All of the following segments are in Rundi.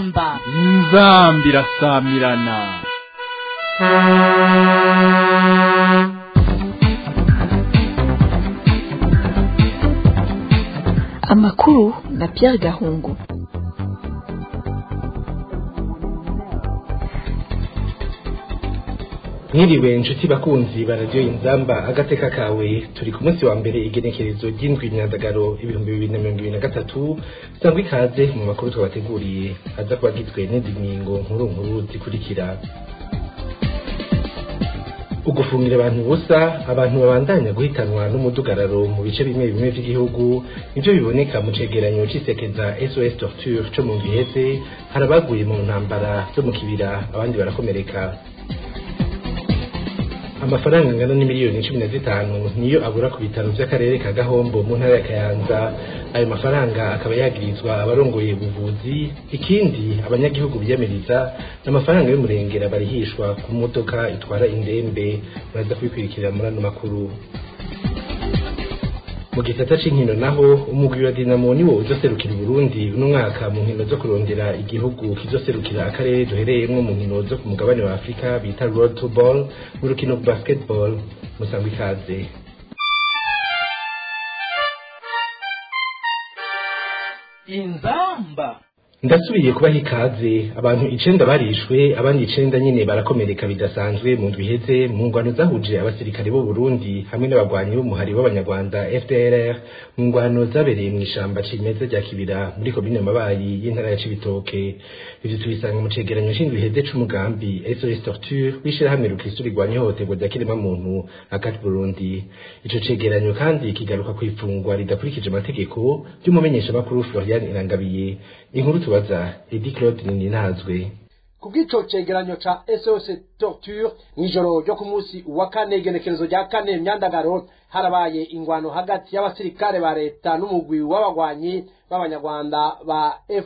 inzamba inzamba irasamirana amakuru na Pierre Gahungu mwiriwe inshuti bakunzi baradiyo inzamba agateka kawe turi ku munsi wa mbere igenekerezo ry'indwi imyandagaro ibihumbi bibiri na mirongo ibiri na gatatu sangwa ikaze mu makuru twabateguriye aza kuba agizwe n'izi ngingo nkuru nkuru zikurikira ugufungira abantu ubusa abantu babandanya guhitanwa n'umudugararo mu bice bimwe bimwe by'igihugu nivyo biboneka mu cegeranyo c'isekeza SOS Torture co mu Giheze hari abaguye mu ntambara zo mu kibira abandi barakomereka amafaranga angana n'imiliyoni cumi na zitanu niyo abura ku bitaro vy'akarere ka gahombo mu ntara ya kayanza ayo mafaranga akaba yagirizwa abarongoye ubuvuzi ikindi abanyagihugu biyamiriza n'amafaranga y'umurengera barihishwa ku modoka itwara indembe muraza kubikurikira muri ano makuru mu gisata c'inkino naho umugwi wa dinamo niwo uzoserukira uburundi uno mwaka mu nkino zo kurondera igihugu kizoserukira akarere duhereyemwo mu nkino zo ku mugabane wa afurika bita road to ball mu rukino basketball musangwa ikaze inzamba ndasubiye kubaha ikaze abantu icenda barishwe abandi icenda nyene barakomereka bidasanzwe mu ndwi iheze mu ngwano zahuje abasirikare b'u Burundi hamwe n'abagwanyi b'umuhari w'abanyarwanda FDLR mu ngwano zabereye mu ishamba cimeza rya Kibira muri komine Mabayi y'intara ya Cibitoke ivyo tubisanga mu cegeranyo c'indwi iheze c'umugambi SOS Torture w'ishirahamwe rukristo rigwanya ihohoterwa rya kiremwamuntu akati Burundi ico cegeranyo kandi kigaruka kw'ifungwa ridakurikije amategeko ry'umumenyeshamakuru Florian Irangabiye inkuru tubaza Edi Claude Ninazwe kubw'ico cegeranyo ca SOS Torture mw'ijoro ryo ku munsi wa kane igenekerezo rya kane myandagaro harabaye ingwano hagati y'abasirikare ba leta n'umugwi w'abagwanyi b'abanyarwanda ba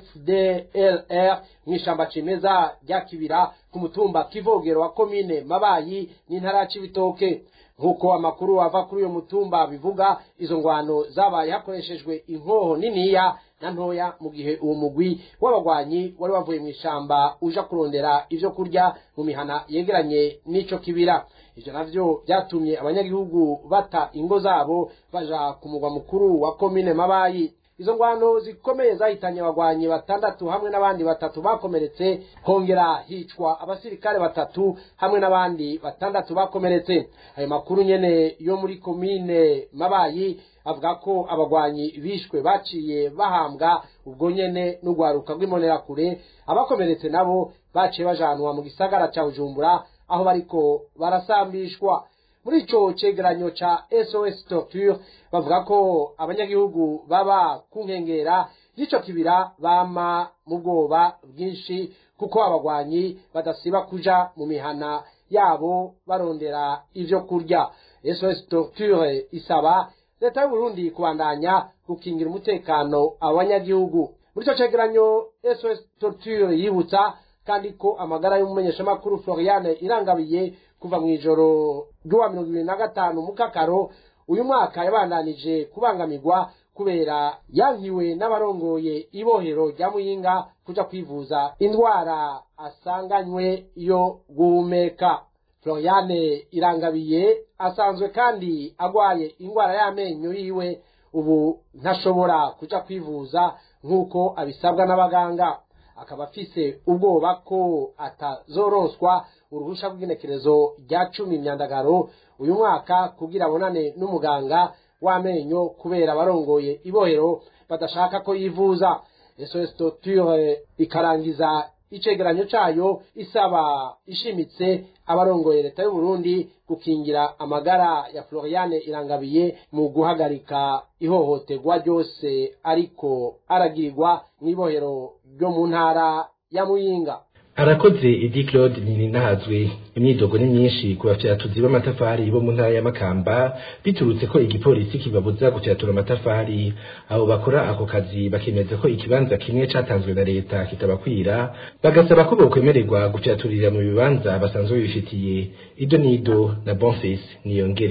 FDLR mw'ishamba cimeza rya Kibira ku mutumba Kivogero wa komine Mabayi n'intara ya Cibitoke nk'uko amakuru ava kuri uyo mutumba bivuga izo ngwano zabaye hakoreshejwe inkoho niniya na ntoya mu gihe uwo mugwi w'abagwanyi wari wavuye mu ishamba uja kurondera ivyo kurya mu mihana yegeranye n'ico kibira ivyo navyo vyatumye abanyagihugu bata ingo zabo baja ku mugwa mukuru wa komine mabayi izo ngwano zikomeye zahitanye abagwanyi batandatu hamwe n'abandi batatu bakomeretse hongera hicwa abasirikare batatu hamwe n'abandi batandatu bakomeretse ayo makuru nyene yo muri komine mabayi avuga ko abagwanyi bishwe baciye bahambwa ubwo nyene n'urwaruka rw'imbonerakure abakomeretse nabo baciye bajanwa mu gisagara ca bujumbura aho bariko barasambishwa muri ico cegeranyo ca SOS Torture bavuga ko abanyagihugu baba ku nkengera y'ico kibira bama mu bwoba bwinshi kuko abagwanyi badasiba kuja mu mihana yabo barondera ivyo kurya SOS Torture isaba leta y'u Burundi kubandanya gukingira umutekano abanyagihugu muri ico cegeranyo SOS Torture yibutsa kandi ko amagara y'umumenyeshamakuru Floriane irangabiye kuva mu ijoro ry'uwa mirongo ibiri na gatanu mukakaro uyu mwaka yabandanije kubangamirwa kubera yankiwe n'abarongoye ibohero rya muyinga kuja kwivuza indwara asanganywe yo guhumeka Floriane irangabiye asanzwe kandi agwaye indwara y'amenyo yiwe ubu ntashobora kuja kwivuza nk'uko abisabwa n'abaganga akaba afise ubwoba ko atazoronswa uruhusha rw'igenekerezo rya cumi myandagaro uyu mwaka kugira abonane n'umuganga w'amenyo kubera abarongoye ibohero badashaka ko yivuza SOS Torture ikarangiza icegeranyo cayo isaba ishimitse abarongoye leta y'u Burundi gukingira amagara ya Floriane Irangabiye mu guhagarika ihohoterwa ryose ariko aragirirwa mw'ibohero ryo mu ntara ya Muyinga arakoze Edi Claude Ninahazwe imyidogo ni myinshi ku bafyatuzi b'amatafari bo mu ntara ya Makamba biturutse ko igipolisi kibabuza gufyatura amatafari abo bakora ako kazi bakemeza ko ikibanza kimwe catanzwe na leta kitabakwira bagasaba ko bokwemererwa gufyaturira mu bibanza basanzwe bifitiye ido nido na Bonfils niyongere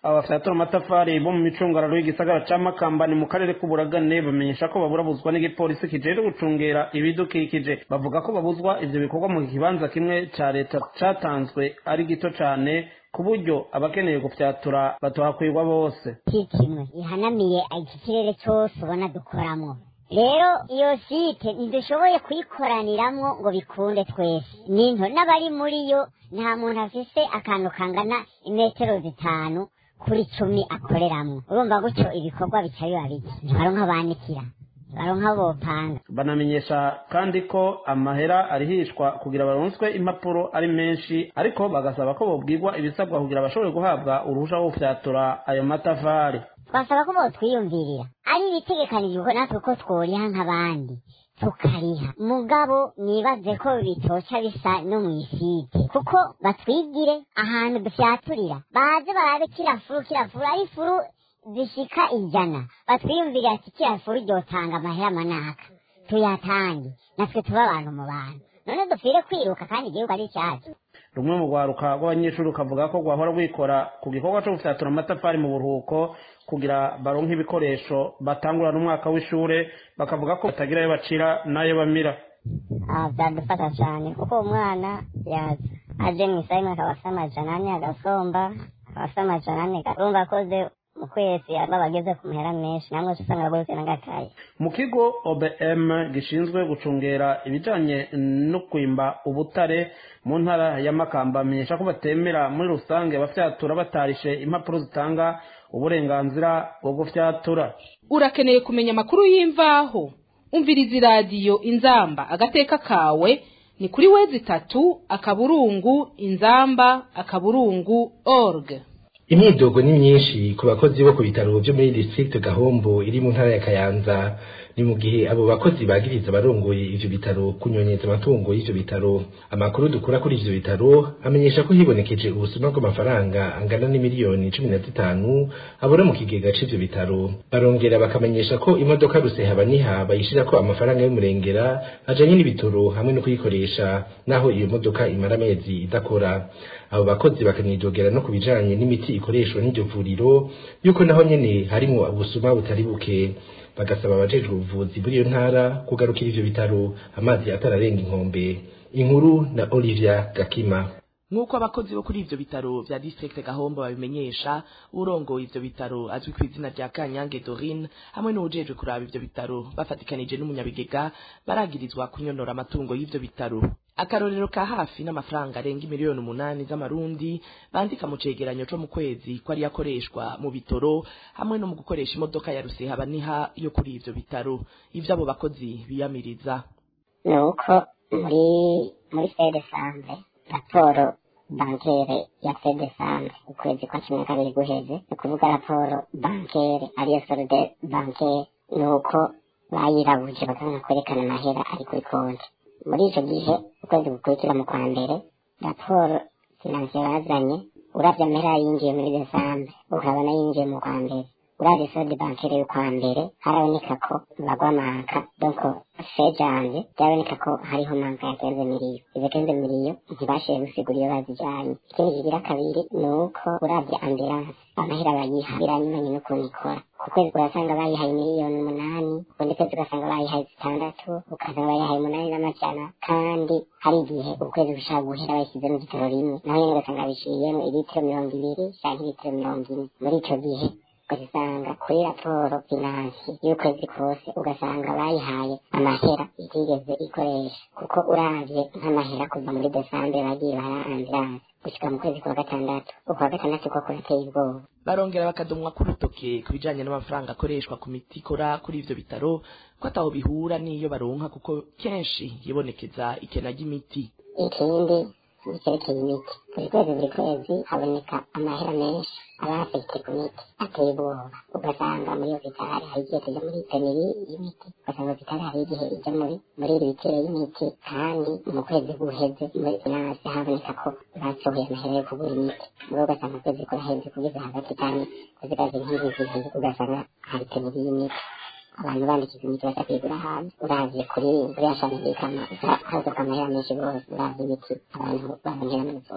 abafyatura amatafari bo mu micungararo y'igisagara ca makamba ni mu karere k'uburagane bamenyesha ko baburabuzwa n'igipolisi kijejwe gucungera ibidukikije bavuga ko babuzwa ivyo bikorwa mu kibanza kimwe ca leta catanzwe ari gito cane ku buryo abakeneye gufyatura batohakwirwa bose kimwe ihanamiye iki kirere cyose ubona dukoramo rero iyo site ntidushoboye kuyikoraniramwo ngo bikunde twese ninto n'abari muri yo nta muntu afise akantu kangana imetero zitanu kuri cumi akoreramwo urumva gutyo ibikorwa bica biba bike ntibaronka banikira baronka bopanga banamenyesha kandi ko amahera arihishwa kugira baronswe impapuro ari menshi ariko bagasaba ko bobwirwa ibisabwa kugira bashobore guhabwa uruhusha rwo gufyatura ayo matafari twasaba ko botwiyumvirira ari ibitegekanijwe natwe ko tworiha nk'abandi tukariha mugabo nibaze ko bitoca bisa no mu isite kuko batwigire ahantu dufyaturira baze barabe kila furu kila furu ari furu zishika ijana batwiyumvire ati kila furu ryotanga amahera manaka tuyatange natwe tuba abantu mu bantu none dupfire kwiruka kandi igihugu ari cyacu rumwe mu rwaruka rw'abanyeshuri rukavuga ko rwahora rwikora ku gikorwa cyo gufyatura amatafari mu buruhuko kugira baronke ibikoresho batangurana umwaka w'ishure bakavuga ko batagira ayo bacira n'ayo bamira byadufasha cyane kuko umwana yaza aje mu isaha imwe akaba asa amajana ane agasomba akaba asa amajana ane urumva akoze mu kwezi baba bageze ku mahera menshi namwe usanga rwose n'agakaye mu kigo obm gishinzwe gucungera ibijanye no kwimba ubutare mu ntara ya makamba amenyesha ko batemera muri rusange abafyatura batarishe impapuro zitanga uburenganzira bwo gufyatura urakeneye kumenya amakuru y'imvaho umviriza iradiyo inzamba agateka kawe ni kuri wezi itatu akaburungu inzamba akaburungu org imyidogo ni myinshi ku bakozi bo ku bitaro byo muri district gahombo iri mu ntara ya kayanza ni mu gihe abo bakozi bagiriza abarongoye ivyo bitaro kunyonyeza amatungo y'ivyo bitaro amakuru dukura kuri ivyo bitaro amenyesha ko hibonekeje ubusuma bw'amafaranga angana n'imiliyoni cumi na zitanu abura mu kigega c'ivyo bitaro barongera bakamenyesha ko imodoka rusehabaniha bayishirako amafaranga y'umurengera ajanye n'ibitoro hamwe no kuyikoresha naho iyo modoka imara amezi idakora abo bakozi bakanidogera no ku bijanye n'imiti ikoreshwa n'iryo vuriro yuko naho nyene harimwo ubusuma butari buke bagasaba abajejwe ubuvuzi muri iyo ntara kugarukira ivyo bitaro amazi atararenga inkombe inkuru na Olivia Gakima nk'uko abakozi bo kuri ivyo bitaro vya district gahombo babimenyesha urongoye ivyo bitaro azwi ku izina rya kanyange dorine hamwe n'uwujejwe kuraba ivyo bitaro bafatikanije n'umunyabigega baragirizwa kunyonora amatungo y'ivyo bitaro akarorero ka hafi n'amafaranga arenga imiliyoni umunani z'amarundi bandika mu cegeranyo co mu kwezi ko ari yakoreshwa mu bitoro hamwe no mu gukoresha imodoka ya rusehabaniha yo kuri ivyo bitaro ivyo abo bakozi biyamiriza ni uko muri muri fede sambe raporo bankere ya fede sambe ukwezi kwa cumi na kabiri guheze ni ukuvuga raporo bankere ariyo solide bankere ni uko bayirabuje bakabona kwerekana amahera ari kuri konti muri icyo gihe ukwezi gukurikira mu kwa mbere raporo finansiye bazanye uravye amahera yinjiye muri desambe ukabona yinjiye mu kwa mbere uravye sode bankere y'ukwa mbere haraboneka ko bagwa manka donc fejanje byaboneka ko hariho manka ya kenze miliyo izo kenze miliyo ntibashiye gusigura iyo bazijanye ikindi kigira kabiri ni uko uravye ambulance amahera bayiha biranyuranye n'ukuntu ikora ku kwezi urasanga bayihaye miliyoni umunani ukundi kwezi ugasanga bayihaye zitandatu ugasanga bayihaye umunani n'amajana kandi hari igihe ukwezi gushaka guhera bayishyize mu gitoro rimwe naho nyene ugasanga biciyemo ilitiro mirongo ibiri canke ilitiro mirongo ine muri ico gihe ugasanga kuri raporo finansi y'ukwezi kose ugasanga bayihaye amahera itigeze ikoresha kuko uravye nk'amahera kuva muri desambe bagiye bara ambulance gushika mu kwezi kwa gatandatu ukwa gatandatu ko kurateye ubwoba barongera bakadomwa k'urutoke ku bijanye n'amafaranga akoreshwa ku miti ikora kuri ivyo bitaro ko ataho bihura n'iyo baronka kuko kenshi yibonekeza ikena ry'imiti ikindi nicyerekeye imiti buri kwezi buri kwezi haboneka amahera menshi aba afite ku miti ateye ubwoba ugasanga muri hopitali hari igihe tujya muri peneri y'imiti ugasanga hopitali hari igihe ijya muri muri iri biciro y'imiti kandi mu kwezi guheze muri finance haboneka ko basohoye amahera yo kugura imiti muri ugasanga ukwezi kuraheze kugeza hagati kandi kuzigaza nk'izi zibiri ugasanga hari peneri y'imiti abantu bandikiza imiti bashaka kuyigura hanze uravye kuri kuri ashana y'ikama haza amahera menshi rwose uravye imiti abantu baronkera mu ivuriro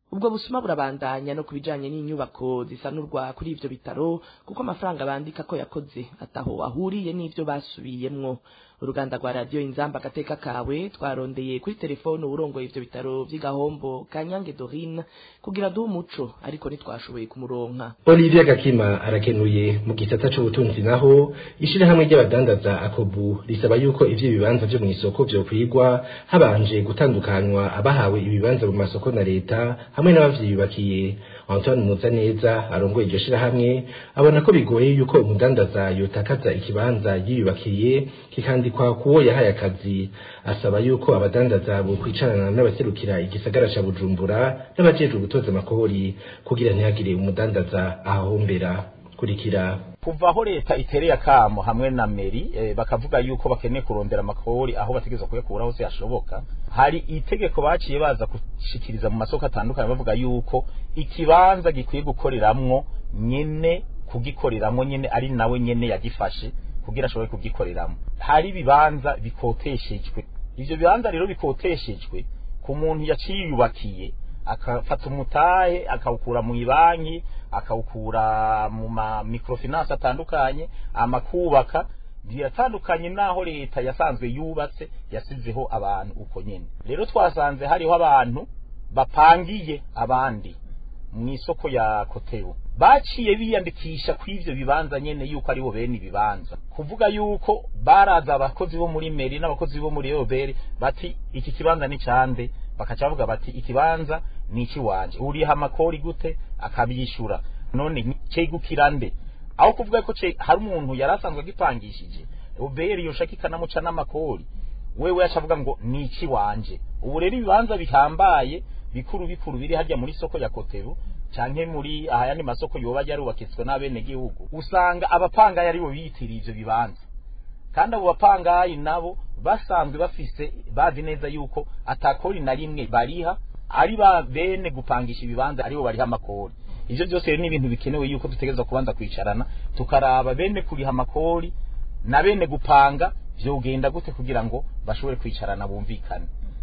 ubwo busuma burabandanya no kubijanye n'inyubako zisanurwa kuri ivyo bitaro kuko amafaranga bandika ko yakoze ataho ahuriye n'ivyo basubiyemwo uruganda rwa radiyo inzamba agateka kawe twarondeye kuri telefone uburongoye ivyo bitaro vy'igahombo kanyange dorine kugira duhe umuco ariko ntitwashoboye kumuronka Olivier Gakima arakenuye mu gisata c'ubutunzi naho ishirahamwe ry'abadandaza akobu risaba yuko ivyo bibanza vyo mw'isoko vyokwigwa habanje gutandukanywa abahawe ibibanza mu masoko na leta hamwe n'abavyiyubakiye Antoine Muzaneza arongoye iryo shirahamwe abona ko bigoye yuko umudandaza yotakaza ikibanza yiyubakiye kikandikwa kuwo yahaye akazi asaba yuko abadandaza bo kwicarana n'abaserukira igisagara ca Bujumbura n'abajejwe gutoza amakori kugira ntihagire umudandaza ahahombera kurikira kuva aho leta itereye akamo hamwe na meri eh, bakavuga yuko bakeneye kurondera amakori aho bategeza kuyakura hose hashoboka hari itegeko baciye baza gushikiriza mu masoko atandukanye bavuga yuko ikibanza gikwiye gukoreramwo nyene kugikoreramwo nyene ari nawe nyene yagifashe kugira ashobore kugikoreramo hari ibibanza bikoteshejwe ivyo bibanza rero bikoteshejwe ku muntu yaciyubakiye akafata umutahe akawukura mu ibanki akawukura mu ma microfinance atandukanye amakubaka biratandukanye naho leta yasanzwe yubatse yasizeho abantu uko nyene rero twasanze hariho abantu bapangiye abandi mu isoko ya kotebu baciye biyandikisha kw'ivyo bibanza nyene yuko aribo bene ibibanza kuvuga yuko baraza abakozi bo muri meri n'abakozi bo muri obere bati iki kibanza ni cande bakaca bavuga bati ikibanza ni iki wanje uriha amakori gute akabishura none cegukira nde aho kuvuga ko hari umuntu yari asanzwe agipangishije obere yoshaka ikanamuca n'amakori wewe yacavuga ngo ni iki wanje ubu rero ibibanza bihambaye bikuru bikuru biri harya muri soko ya kotebu canke muri ahayandi masoko yoba yarubakitswe n'abene gihugu usanga abapangayi aribo biyitiriye ivyo bibanza kandi abo bapangayi nabo basanzwe bafise bazi neza yuko atakori na rimwe bariha ari ba bene gupangisha ibibanza aribo bariha amakori ivyo byose rero ni ibintu bikenewe yuko dutegereza kubanza kwicarana tukaraba bene kuriha amakori na bene gupanga vyogenda gute kugira ngo bashobore kwicarana bumvikane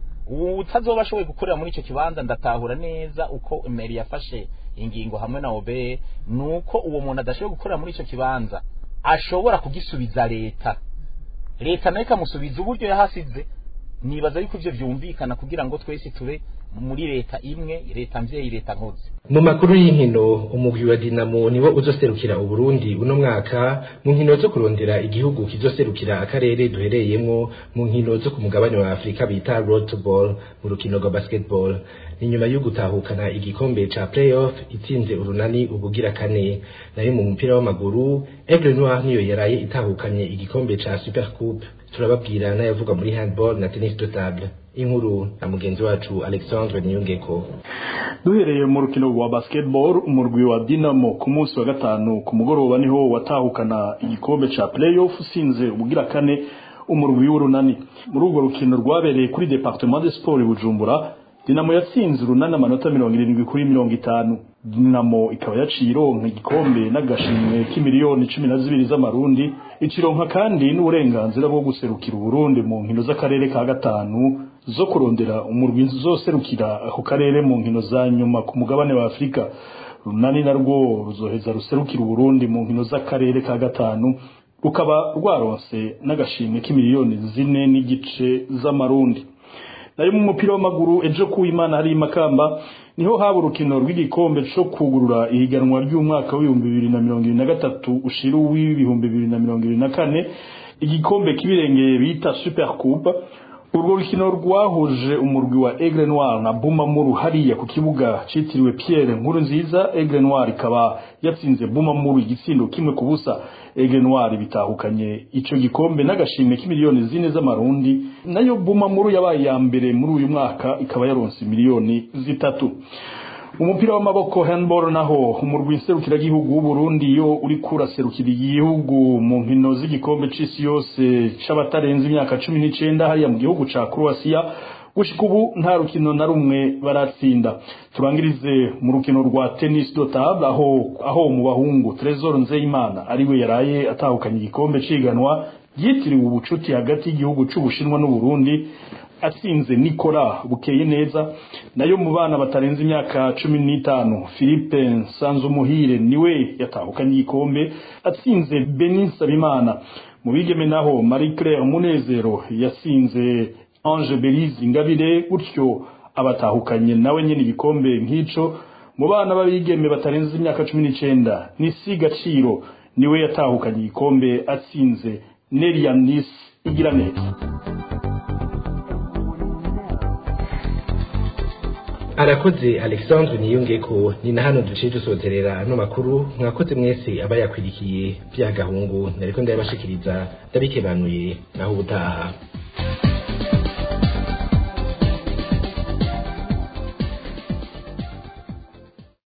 utazoba ashoboye gukorera muri icyo kibanza ndatahura neza uko meri yafashe ingingo hamwe na obe nuko uwo muntu adashoboye gukorera muri icyo kibanza ashobora kugisubiza leta leta nayo ikamusubiza uburyo yahasize nibaza yuko ivyo vyumvikana kugira ngo twese tube muri leta imwe leta mvyeyi leta nkozi mu makuru y'inkino umugwi wa Dinamo niwo uzoserukira Uburundi uno mwaka mu nkino zo kurondera igihugu kizoserukira akarere duhereyemwo mu nkino zo ku mugabane wa Afrika bita road to ball mu rukino rwa basketball ni nyuma yo gutahukana igikombe ca playoff itsinze urunani ubugira kane nayo mu mupira w'amaguru Aigle Noir niyo yaraye itahukanye igikombe ca Super Coupe turababwira n'ayavuga muri handball na tennis de table inkuru na mugenzi wacu Alexandre Niyongeko duhereye mu rukino rwa basketball umurwi wa Dinamo ku munsi wa gatanu ku mugoroba niho watahukana igikombe ca playoff usinze ubugira kane umurwi w'urunani muri urwo rukino rwabereye kuri departement de sport Bujumbura Dinamo yatsinze urunani amanota mirongo irindwi kuri mirongo itanu Dinamo ikaba yaciye ironka igikombe n'agashimwe k'imiliyoni cumi na zibiri z'amarundi ikironka kandi n'uburenganzira bwo guserukira Uburundi mu nkino z'akarere ka gatanu zo kurondera umurwi zoserukira ako karere mu nkino za nyuma ku mugabane wa Afrika runani narwo ruzoheza ruserukira Uburundi mu nkino z'akarere ka gatanu rukaba rwaronse n'agashimwe k'imiliyoni zine n'igice z'amarundi nayo mu mupira w'amaguru ejo ku Imana hari makamba niho haba urukino rw'igikombe cyo kugurura ihiganwa ry'umwaka w'ibihumbi bibiri na mirongo ibiri na gatatu ushira uw'ibihumbi bibiri na mirongo ibiri na kane igikombe kibirengeye bita super coupe urwo rukino rwahuje umurwi wa Aigle Noir na Bumamuru hariya ku kibuga citiriwe Pierre Nkuru nziza Aigle Noir ikaba yatsinze Bumamuru igitsindo kimwe ku busa Aigle Noir bitahukanye ico gikombe n'agashimwe k'imiliyoni zine z'amarundi nayo Bumamuru yabaye ya mbere muri uyu mwaka ikaba yaronse miliyoni zitatu umupira w'amaboko handball naho umurwi nserukiragihugu w'uburundi yo uri kuraserukira igihugu mu nkino z'igikombe c'isi yose c'abatarenze imyaka cumi n'icenda hariya mu gihugu ca croatia gushika ubu nta rukino na rumwe baratsinda turangirize mu rukino rwa tennis de table aho aho mu bahungu Trezor Nzeyimana ariwe yaraye atahukanye igikombe ciganwa ryitiriwe ubucuti hagati y'igihugu c'ubushinwa n'uburundi atsinze nikora bukeye neza nayo mu bana batarenze imyaka cumi n'itanu philippe nsanzumuhire niwe yatahukanye igikombe atsinze benin sabimana mu bigeme naho marie claire munezero yasinze ange belize ingabire gutyo abatahukanye nawe nyine igikombe nk'ico mu bana b'abigeme batarenze imyaka cumi n'icenda nisi gaciro niwe yatahukanye igikombe atsinze nerianis igira neza arakoze alexandre niyongeko ni na hano duciye dusozerera ano makuru mwakoze mwese aba yakwirikiye bya gahungu nariko ndayabashikiriza ndabikebanuye naho ubutaha